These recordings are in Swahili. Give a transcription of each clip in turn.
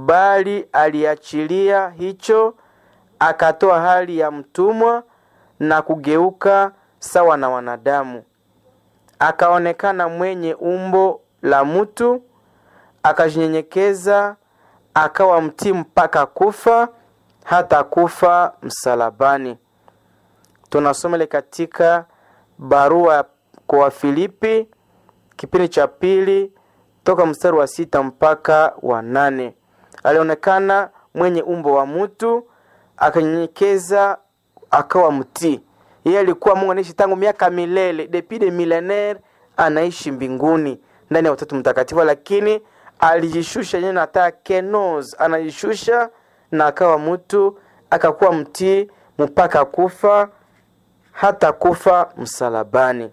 bali aliachilia hicho, akatoa hali ya mtumwa na kugeuka sawa na wanadamu, akaonekana mwenye umbo la mtu, akajinyenyekeza, akawa mtii mpaka kufa, hata kufa msalabani. Tunasoma ile katika barua kwa Wafilipi kipindi cha pili toka mstari wa sita mpaka wa nane. Alionekana mwenye umbo wa mtu, akanyenyekeza, akawa mtii. Yeye alikuwa Mungu anaishi tangu miaka milele, depuis de millennaire, anaishi mbinguni ndani ya Utatu Mtakatifu, lakini alijishusha yeye nata kenos, anajishusha na akawa mtu, akakuwa mtii mpaka kufa, hata kufa msalabani.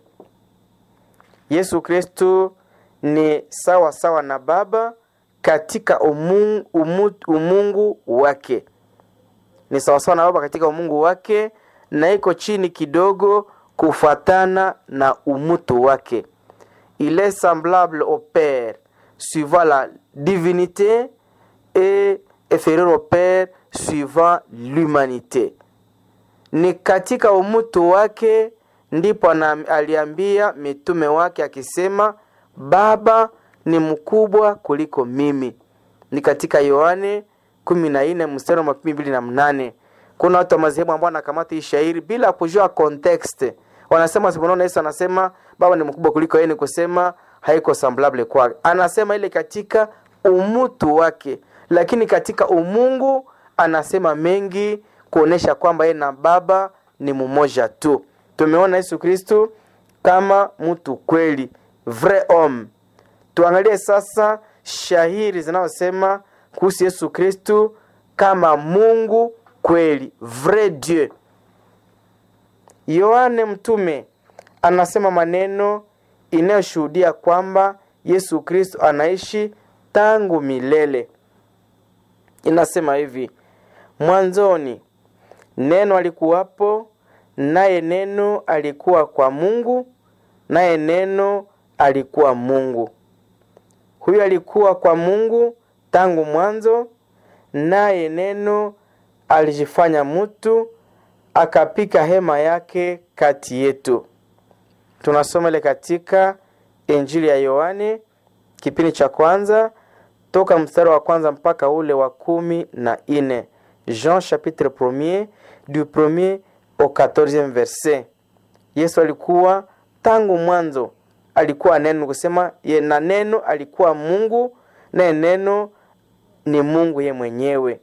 Yesu Kristu ni sawa sawa na Baba katika umungu, umu, umungu wake, ni sawa sawa na Baba katika umungu wake, na iko chini kidogo kufuatana na umutu wake. Il est semblable au Père suivant la divinité et inférieur au Père suivant l'humanité. Ni katika umutu wake ndipo na aliambia mitume wake akisema, Baba ni mkubwa kuliko mimi. Ni katika Yohane kumi na nne mstari wa makumi mbili na mnane. Kuna watu wa madhehebu ambao wanakamata hii shairi bila kujua context, wanasema siponaona Yesu anasema baba ni mkubwa kuliko yeye, ni kusema haiko semblable kwake. Anasema ile katika umutu wake, lakini katika umungu anasema mengi kuonesha kwamba yeye na baba ni mmoja tu. Tumeona Yesu Kristu kama mtu kweli, vrai homme. Tuangalie sasa shahiri zinazosema kuhusu Yesu Kristu kama Mungu kweli, vrai Dieu. Yohane mtume anasema maneno inayoshuhudia kwamba Yesu Kristo anaishi tangu milele. Inasema hivi: mwanzoni neno alikuwapo, naye neno alikuwa kwa Mungu, naye neno alikuwa Mungu. Huyo alikuwa kwa Mungu tangu mwanzo, naye neno alijifanya mtu akapika hema yake kati yetu. Tunasoma ile katika Injili ya Yohane kipindi cha kwanza toka mstari wa kwanza mpaka ule wa kumi na ine. Jean chapitre premier du premier au quatorzieme verset. Yesu alikuwa tangu mwanzo, alikuwa neno, kusema ye na neno alikuwa Mungu, naye neno ni Mungu ye mwenyewe.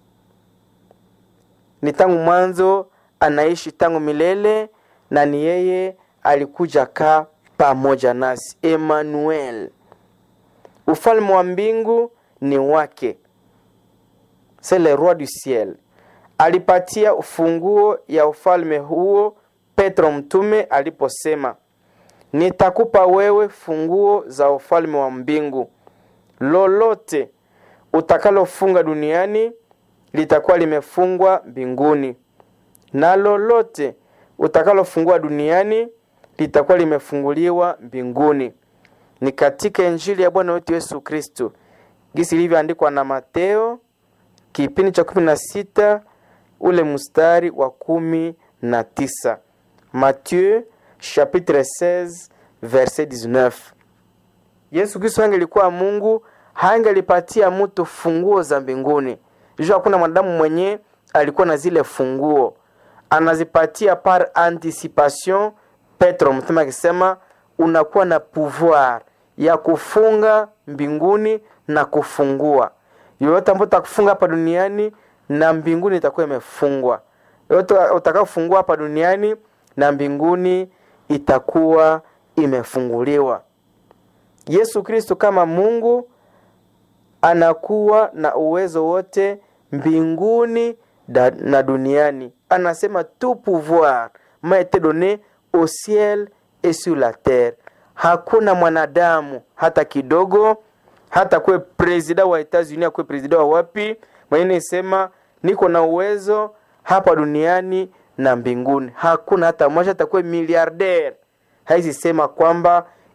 Ni tangu mwanzo, anaishi tangu milele, na ni yeye alikuja kaa pamoja nasi. Emmanuel, ufalme wa mbingu ni wake, c'est le roi du ciel. Alipatia ufunguo ya ufalme huo Petro mtume aliposema, nitakupa wewe funguo za ufalme wa mbingu, lolote utakalofunga duniani litakuwa limefungwa mbinguni, na lolote utakalofungua duniani litakuwa limefunguliwa mbinguni. Ni katika Injili ya Bwana wetu Yesu Kristo gisi ilivyoandikwa na Mateo kipindi cha kumi na sita ule mstari wa kumi na tisa. Mathieu chapitre 16 verset 19. Yesu Kristo angelikuwa Mungu, hangelipatia mtu funguo za mbinguni. Jua hakuna mwanadamu mwenye alikuwa na zile funguo, anazipatia par anticipation. Petro mtume akisema unakuwa na pouvoir ya kufunga mbinguni na kufungua. Yoyote ambayo utakufunga hapa duniani na mbinguni itakuwa imefungwa. Yoyote utakayofungua hapa duniani na mbinguni itakuwa imefunguliwa. Yesu Kristo kama Mungu anakuwa na uwezo wote mbinguni na duniani. Anasema tout pouvoir m'a été donné au ciel et sur la terre. Hakuna mwanadamu hata kidogo, hata kuwe presida wa Etats-Unis, akuwe presida wa wapi, mwenye isema niko na uwezo hapa duniani na mbinguni. Hakuna hata mmoja, hata kuwe miliarder haisi sema kwamba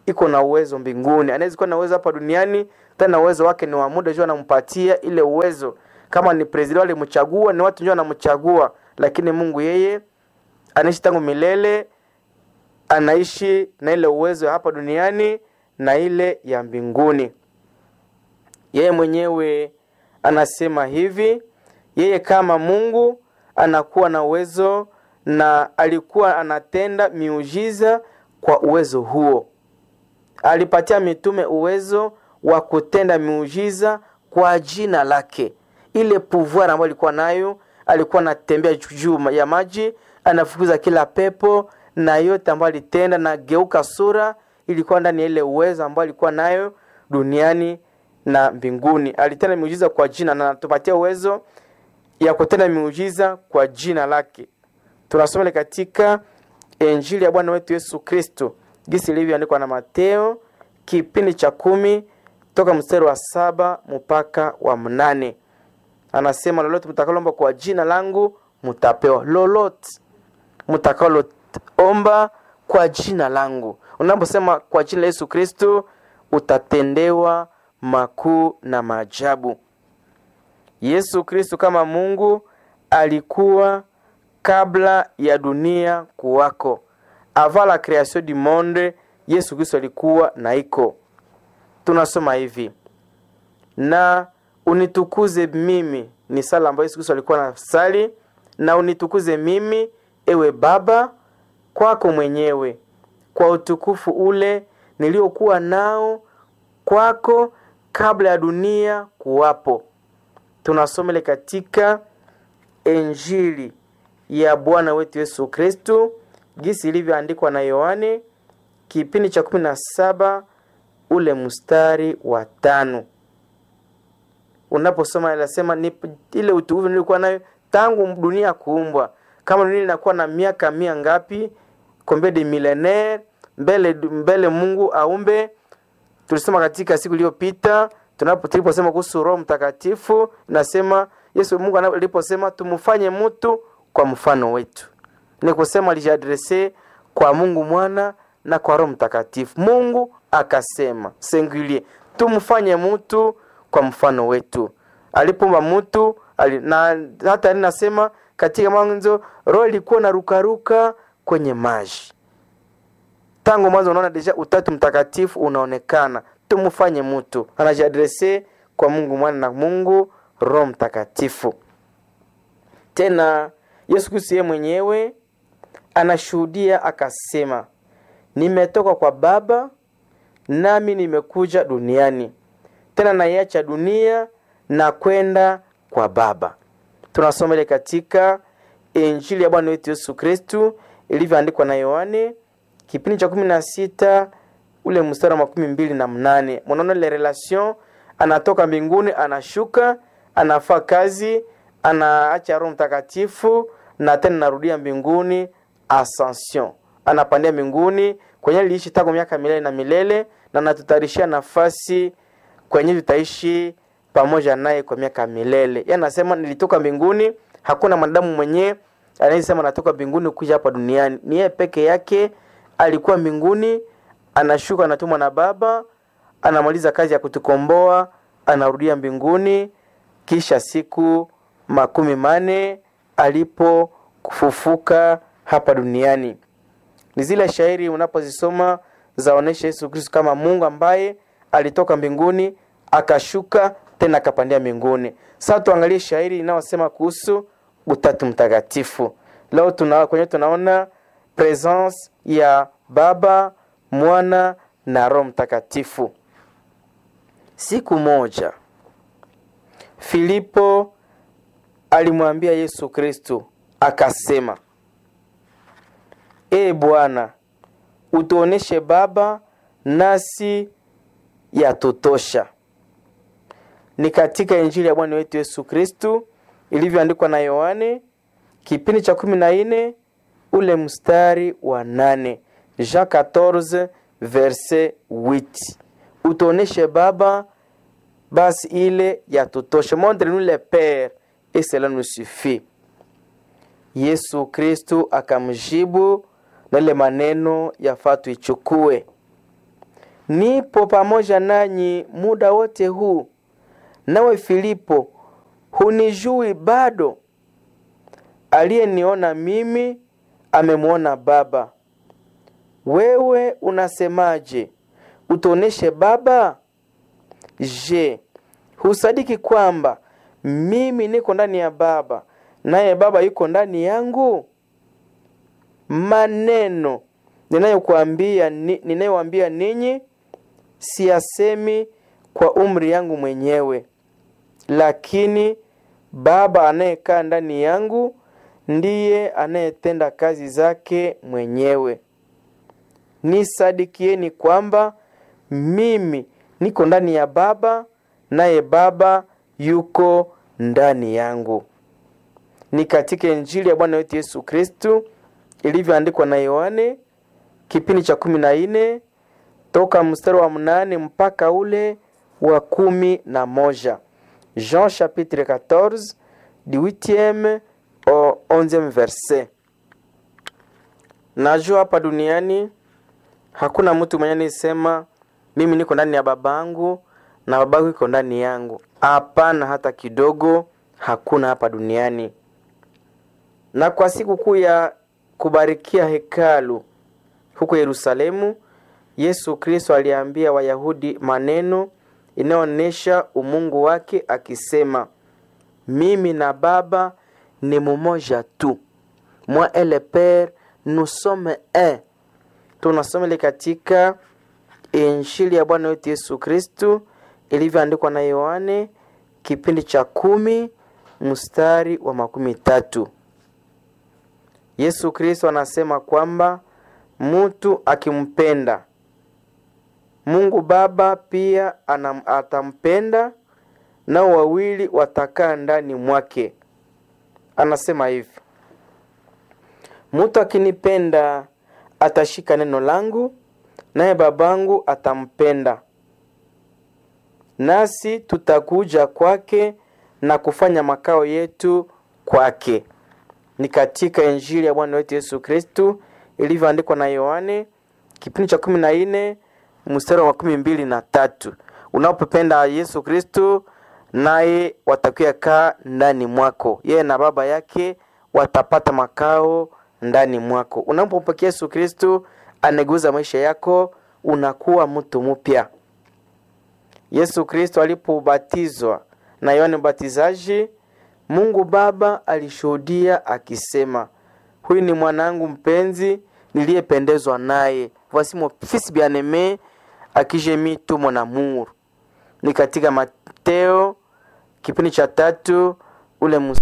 iko na uwezo mbinguni anaweza kuwa na uwezo hapa duniani tena uwezo wake ni wa muda juu anampatia ile uwezo kama ni president walimchagua ni watu ndio wanamchagua lakini mungu yeye anaishi tangu milele anaishi na ile uwezo ya hapa duniani na ile ya mbinguni yeye mwenyewe anasema hivi yeye kama mungu anakuwa na uwezo na alikuwa anatenda miujiza kwa uwezo huo alipatia mitume uwezo wa kutenda miujiza kwa jina lake ile pouvoir ambayo alikuwa nayo alikuwa anatembea juu ya maji anafukuza kila pepo na yote ambayo alitenda na geuka sura ilikuwa ndani ya ile uwezo ambayo alikuwa nayo duniani na mbinguni alitenda miujiza kwa jina na anatupatia uwezo ya kutenda miujiza kwa jina lake tunasoma katika injili ya bwana wetu yesu kristo gisi ilivyoandikwa na mateo kipindi cha kumi toka mstari wa saba mpaka wa mnane anasema lolote mtakalomba kwa jina langu mtapewa lolote mtakaloomba kwa jina langu unaposema kwa jina la yesu kristo utatendewa makuu na maajabu yesu kristo kama mungu alikuwa kabla ya dunia kuwako avant la création du monde yesu kristo alikuwa na iko tunasoma hivi na unitukuze mimi ni sala ambayo yesu kristo alikuwa na sali na unitukuze mimi ewe baba kwako mwenyewe kwa utukufu ule niliokuwa nao kwako kabla ya dunia kuwapo tunasomele katika injili ya bwana wetu yesu kristu gisi ilivyoandikwa na yohane kipindi cha kumi na saba ule mstari wa tano unaposoma inasema ni ile utukufu nilikuwa nayo tangu dunia kuumbwa kama dunia inakuwa na miaka mia ngapi kombe de milenaire mbele mbele mungu aumbe tulisema katika siku iliyopita tunapo tuliposema kuhusu roho mtakatifu nasema yesu mungu aliposema tumfanye mtu kwa mfano wetu ni kusema alijiadrese kwa mungu mwana na kwa roho mtakatifu mungu akasema singulier tumfanye mtu kwa mfano wetu alipomba mtu ali, na hata nasema katika mwanzo roho ilikuwa na rukaruka kwenye maji tangu mwanzo unaona deja utatu mtakatifu unaonekana tumfanye mtu anajiadrese kwa mungu mwana na mungu roho mtakatifu tena yesu kristo yeye mwenyewe anashuhudia akasema nimetoka kwa baba nami nimekuja duniani tena naiacha dunia na kwenda kwa baba tunasoma ile katika injili ya bwana wetu yesu kristu ilivyoandikwa na yohane kipindi cha kumi na sita ule mstari wa makumi mbili na mnane mnaona ile relation anatoka mbinguni anashuka anafaa kazi anaacha roho mtakatifu na tena narudia mbinguni ascension anapandia mbinguni kwenye liishi tangu miaka milele na milele na natutayarishia nafasi kwenye tutaishi pamoja naye kwa miaka milele ye anasema nilitoka mbinguni hakuna mwanadamu mwenyewe anayesema natoka mbinguni kuja hapa duniani ni yeye peke yake alikuwa mbinguni anashuka anatumwa na baba anamaliza kazi ya kutukomboa anarudia mbinguni kisha siku makumi mane alipofufuka hapa duniani ni zile shairi unapozisoma zaonesha yesu kristo kama mungu ambaye alitoka mbinguni akashuka tena akapandia mbinguni sasa tuangalie shairi inayosema kuhusu utatu mtakatifu leo tuna, kwenye tunaona presence ya baba mwana na roho mtakatifu siku moja filipo alimwambia yesu kristo akasema ee bwana utuoneshe baba nasi yatutosha ni katika injili ya bwana wetu yesu kristu ilivyoandikwa na yohane kipindi cha kumi na nne ule mstari wa nane jean 14 verse 8 utuoneshe baba basi ile yatutosha montre nous le père et cela nous suffit yesu kristu akamjibu na ile maneno yafaa tuichukue nipo pamoja nanyi muda wote huu. Nawe Filipo, hunijui bado? Aliyeniona mimi amemwona Baba. Wewe unasemaje? Utuoneshe Baba? Je, husadiki kwamba mimi niko ndani ya Baba naye Baba yuko ndani yangu? Maneno ninayokuambia ni, ninayowaambia ninyi siyasemi kwa umri yangu mwenyewe, lakini Baba anayekaa ndani yangu ndiye anayetenda kazi zake mwenyewe. Nisadikieni kwamba mimi niko ndani ya Baba naye Baba yuko ndani yangu. Ni katika Injili ya Bwana wetu Yesu Kristu ilivyoandikwa na Yohane kipindi cha kumi na nne toka mstari wa mnane mpaka ule wa kumi na moja. Jean chapitre 14 du 8e au 11e verset. Najua hapa duniani hakuna mtu mwenye nisema mimi niko ndani ya babangu na babangu iko ndani yangu. Hapana, hata kidogo, hakuna hapa duniani. Na kwa siku kuu ya kubarikia hekalu huko Yerusalemu, Yesu Kristo aliambia Wayahudi maneno inayoonyesha umungu wake akisema, mimi na Baba ni mumoja tu, moi et le Père nous sommes un. Tunasoma katika Injili ya Bwana wetu Yesu Kristu ilivyoandikwa na Yohane kipindi cha kumi mstari wa makumi tatu. Yesu Kristo anasema kwamba mtu akimpenda Mungu Baba pia anam, atampenda nao wawili watakaa ndani mwake. Anasema hivi, mtu akinipenda atashika neno langu, naye babangu atampenda, nasi tutakuja kwake na kufanya makao yetu kwake. Ni katika Injili ya Bwana wetu Yesu Kristu ilivyoandikwa na Yohane kipindi cha kumi na nne mstari wa makumi mbili na tatu. Unapopenda Yesu Kristu, naye watakuya kaa ndani mwako, yeye na baba yake watapata makao ndani mwako. Unapompokea Yesu Kristu aneguza maisha yako, unakuwa mtu mpya. Yesu Kristo alipobatizwa na Yohane Mbatizaji, Mungu Baba alishuhudia akisema, huyu ni mwanangu mpenzi niliyependezwa naye, voici mon fils bien-aime à qui j'ai mis tout mon amour. Ni katika Mateo kipindi cha tatu ule mus...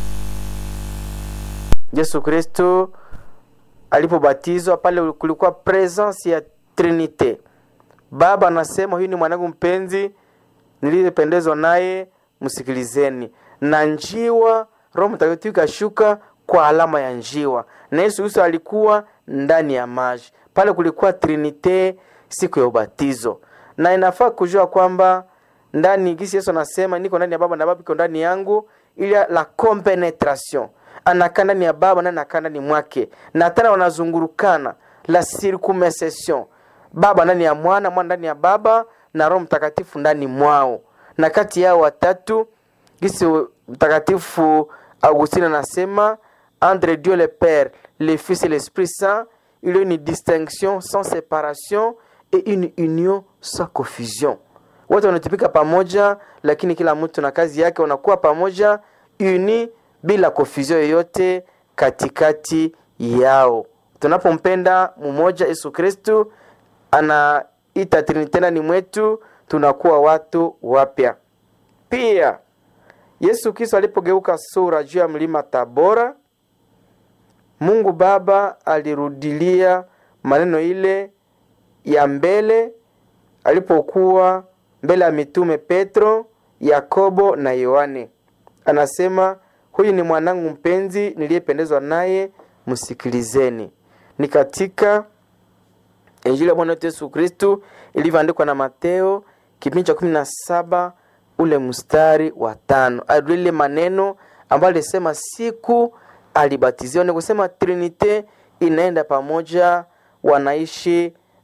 Yesu Kristo alipobatizwa pale kulikuwa presence ya Trinite. Baba anasema huyu ni mwanangu mpenzi niliyependezwa naye, msikilizeni. Na njiwa, Roho Mtakatifu kashuka kwa alama ya njiwa, na Yesu Kristo alikuwa ndani ya maji. Pale kulikuwa Trinite siku ya ubatizo, na inafaa kujua kwamba ndani gisi Yesu anasema niko ndani ya Baba na Baba iko ndani yangu, ili la compenetration anakaa ndani ya Baba na anakaa ndani mwake, na tena wanazungurukana la circumcision, Baba ndani ya Mwana, Mwana ndani ya Baba na Roho Mtakatifu ndani mwao, na kati yao watatu gisi Mtakatifu Augustine anasema entre Dieu le Père, le Fils et l'Esprit Saint, il y a une distinction sans séparation et une union sans confusion. Wote wanatupika pamoja, lakini kila mtu na kazi yake, wanakuwa pamoja uni bila confusion yoyote katikati yao. Tunapompenda mmoja Yesu Kristu anaita Trinite ndani mwetu, tunakuwa watu wapya. Pia Yesu Kristo alipogeuka sura juu ya mlima Tabora, Mungu Baba alirudilia maneno ile ya mbele alipokuwa mbele ya mitume Petro, Yakobo na Yohane. Anasema, huyu ni mwanangu mpenzi niliyependezwa naye, msikilizeni. Ni katika Injili ya Bwana wetu Yesu Kristu ilivyoandikwa na Mateo kipindi cha kumi na saba ule mstari wa tano. Alilile maneno ambayo alisema siku alibatiziwa, ni kusema Trinite inaenda pamoja, wanaishi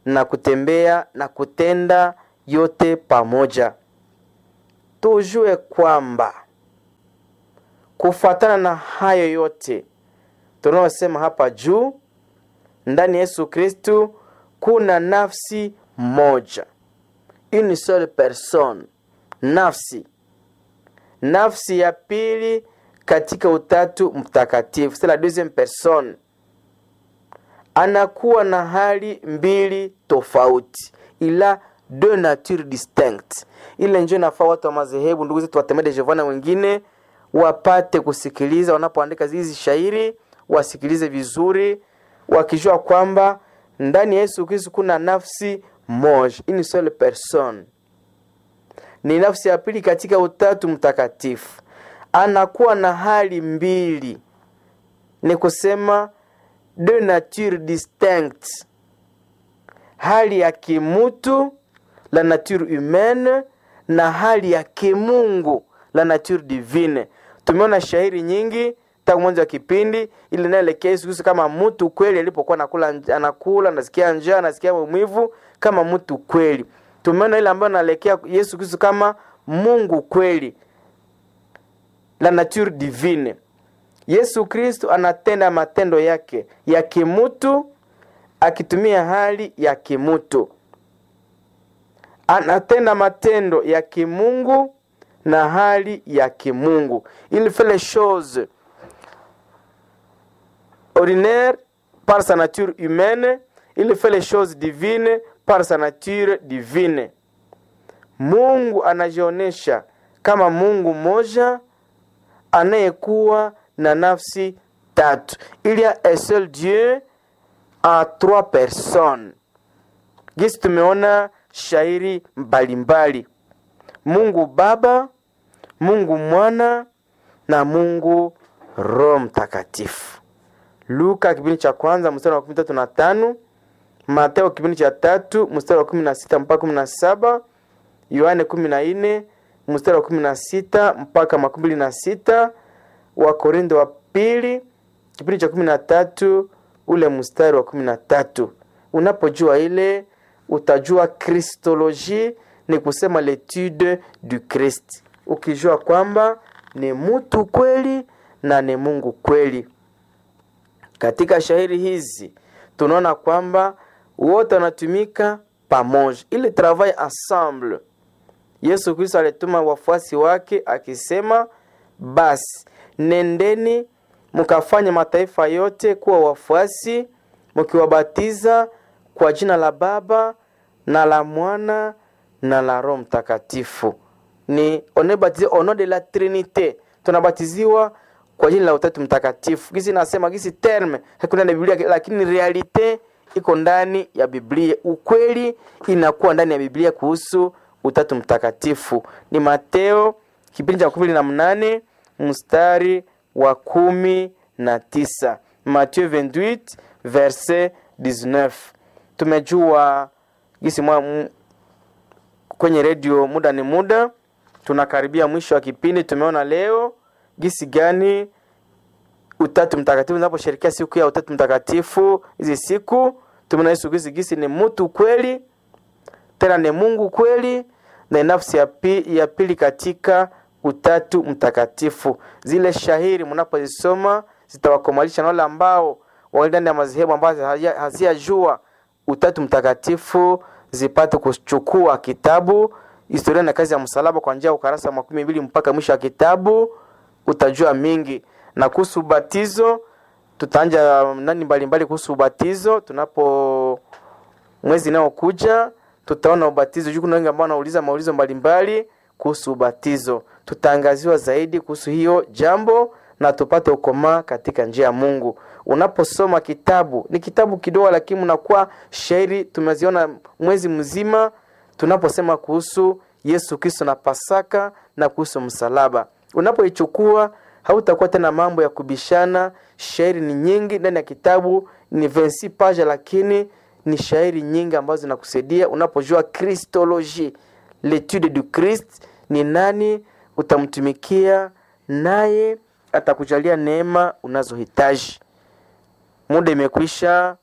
na kutembea na kutenda yote pamoja. Tujue kwamba kufuatana na hayo yote tunayosema hapa juu, ndani ya Yesu Kristu kuna nafsi moja, une seule personne, nafsi nafsi ya pili katika utatu mtakatifu, c'est la deuxième personne. Anakuwa na hali mbili tofauti, ila deux natures distinctes. Ile njo inafaa watu wa madhehebu, ndugu zetu watemede Jehova na wengine wapate kusikiliza wanapoandika hizi shairi, wasikilize vizuri, wakijua kwamba ndani ya Yesu Kristo kuna nafsi moja, une seule personne ni nafsi ya pili katika utatu mtakatifu. Anakuwa na hali mbili, ni kusema deux natures distinctes, hali ya kimutu la nature humaine na hali ya kimungu la nature divine. Tumeona shairi nyingi tangu mwanzo wa kipindi ili inaelekea Yesu Kristo kama mtu kweli, alipokuwa anakula anakula, nasikia njaa, nasikia maumivu kama mtu kweli tumeona ile ambayo naelekea Yesu Kristo kama Mungu kweli, la nature divine. Yesu Kristo anatenda matendo yake ya kimutu akitumia hali ya kimutu, anatenda matendo ya kimungu na hali ya kimungu. Il fait les choses ordinaires par sa nature humaine, il fait les choses divines par sa nature divine. Mungu anajionyesha kama Mungu mmoja anayekuwa na nafsi tatu. Il y a un seul Dieu en trois personnes. Gisi tumeona shairi mbalimbali, Mungu Baba, Mungu Mwana na Mungu Roho Mtakatifu. Luka kipindi cha kwanza mstari wa kumi tatu na tano Mateo kipindi cha tatu mstari wa kumi na sita mpaka kumi na saba Yohane kumi na nne mstari wa kumi na sita mpaka makumi mbili na sita Wakorindo wa pili kipindi cha kumi na tatu ule mstari wa kumi na tatu Unapojua ile utajua kristoloji, ni kusema letude du Christ, ukijua kwamba ni mtu kweli na ni Mungu kweli. Katika shairi hizi tunaona kwamba wote wanatumika pamoja, ili travail ensemble. Yesu Kristo alituma wafuasi wake akisema, basi nendeni mkafanye mataifa yote kuwa wafuasi, mkiwabatiza kwa jina la Baba na la Mwana na la Roho Mtakatifu. Ni on est baptisé au nom de la Trinité, tunabatiziwa kwa jina la Utatu Mtakatifu. Gisi nasema gisi terme hakuna na Biblia, lakini realite iko ndani ya Biblia. Ukweli inakuwa ndani ya Biblia kuhusu Utatu Mtakatifu. Ni Mateo kipindi cha kumi na mnane mstari wa kumi na tisa Mathieu 28 verset 19. Tumejua gisi mwa m- kwenye redio, muda ni muda, tunakaribia mwisho wa kipindi. Tumeona leo gisi gani Utatu Mtakatifu unaposherekea siku ya Utatu Mtakatifu. Hizi siku tumeona Yesu Kristo gisi ni mtu kweli, tena ni Mungu kweli, na nafsi ya, pi, ya pili katika Utatu Mtakatifu. Zile shahiri mnapozisoma zitawakomalisha na wale ambao wali ndani ya madhehebu ambazo haziyajua Utatu Mtakatifu zipate kuchukua kitabu historia na kazi ya msalaba kwa njia ya ukarasa makumi mbili mpaka mwisho wa kitabu, utajua mingi na kuhusu ubatizo. Tutaanja nani mbalimbali kuhusu ubatizo tunapo mwezi inayokuja tutaona ubatizo juu kuna wengi ambao wanauliza maulizo mbalimbali kuhusu ubatizo. Tutaangaziwa zaidi kuhusu hiyo jambo na tupate ukomaa katika njia ya Mungu. Unaposoma kitabu, ni kitabu kidogo, lakini unakuwa shairi tumeziona mwezi mzima tunaposema kuhusu Yesu Kristo na Pasaka na kuhusu msalaba. Unapoichukua hautakuwa tena mambo ya kubishana. Shairi ni nyingi ndani ya kitabu, ni 26 page, lakini ni shairi nyingi ambazo zinakusaidia unapojua Kristoloji, letude du Christ, ni nani utamtumikia, naye atakujalia neema unazohitaji. Muda imekwisha,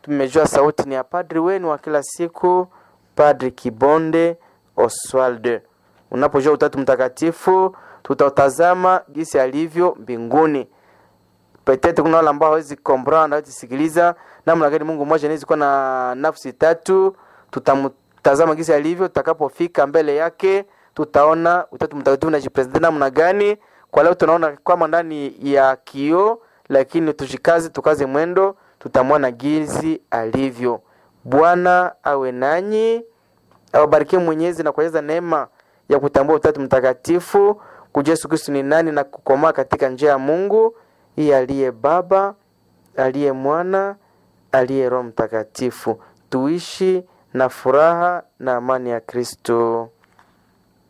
tumejua sauti ni ya padri wenu wa kila siku, Padri Kibonde Oswald. Unapojua Utatu Mtakatifu, tutautazama jinsi alivyo mbinguni. Petete kuna wale ambao hawezi comprendre, hawezi sikiliza namna gani Mungu mmoja anaweza kuwa na nafsi tatu. Tutamtazama jinsi alivyo, tutakapofika mbele yake tutaona Utatu Mtakatifu unajipresenta namna gani. Kwa leo tunaona kwamba ndani ya kioo, lakini tushikaze, tukaze mwendo, tutamwona jinsi alivyo. Bwana awe nanyi, awabarikie Mwenyezi na kujaza neema ya kutambua Utatu Mtakatifu, kujua Yesu Kristo ni nani na kukomaa katika njia ya Mungu hii aliye Baba, aliye Mwana, aliye Roho Mtakatifu. Tuishi na furaha na amani ya Kristo.